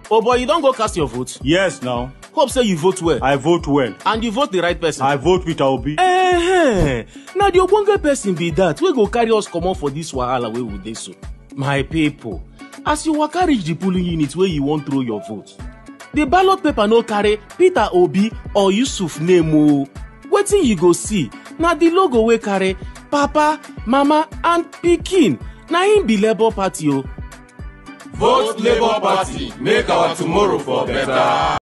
oh boy you don go cast your vote Yes now. hope say you vote well I vote well. and you vote the right person I vote Peter Obi. eh na the ogbonge person be that wey go carry us comot for dis wahala wey we dey so my pipo as you waka reach the polling unit wey you wan throw your vote the ballot paper no carry peter obi or yusuf name o wetin you go see na the logo wey carry papa mama and pikin na im be labour party o. Vote Labour Party, make our tomorrow for better.